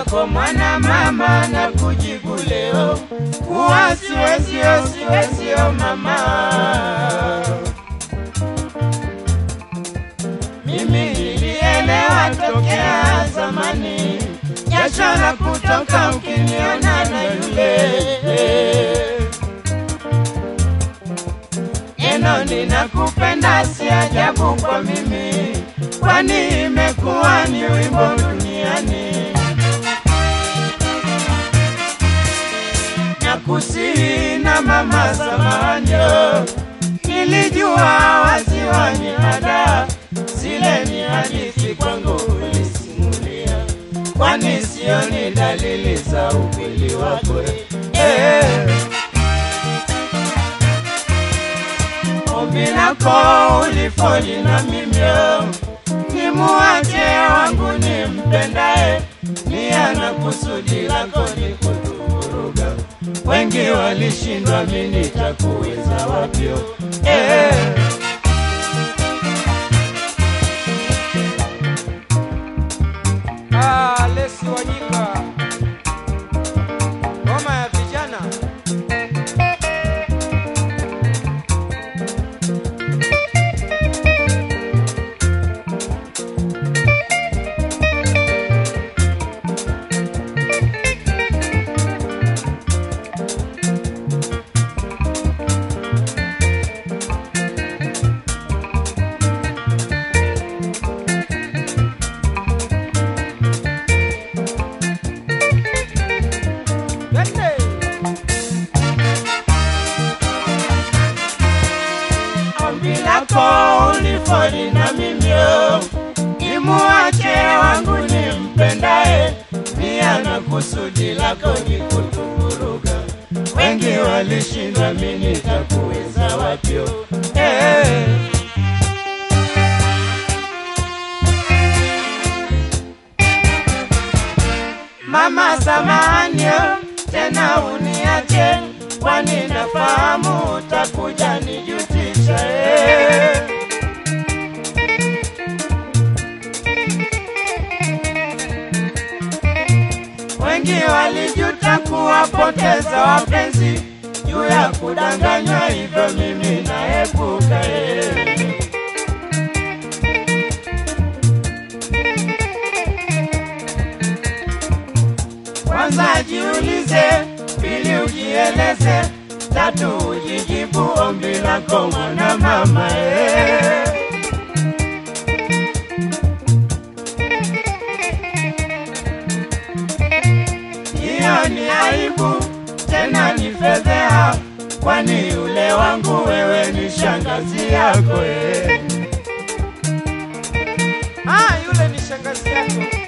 wako mwana mama na kujibu leo kuwa siwezio siwezio mama mimi nilielewa tokea zamani jasho la kutoka ukiniona na yule neno ninakupenda si ajabu kwa mimi kwani imekuwa ni wimbo duniani na kusihi na mama samanyo nilijua waziwa ni ada zile ni hadithi kwangu ulisimulia kwani sio ni dalili za ukweli wako eh. ombi lako ulifoli na mimyo nimuache wangu nimpendae nia na kusudi lako ni kutuvuruga wengi walishindwa mi nitakuweza wapyo eh. Ah, Lesi Wanyika, ngoma ya vijana. Twende. ombi lako ulifoli na mimyo nimuache wangu nimpendae nia na kusudi lako ni kutuvuruga wengi walishindwa mi nitakuweza wapyo eh. Mama samanio tena uniache, kwani nafahamu utakuja nijutisha eh. Wengi walijuta kuwapoteza wapenzi juu ya kudanganywa, hivyo mimi naepuka eh. Kwanza jiulize, pili ujieleze, tatu ujijibu ombi lako mwana mama eh. Hiyo ni aibu tena ni fedheha, kwani yule wangu wewe ni shangazi yako eh. Ah, yule ni shangazi yako.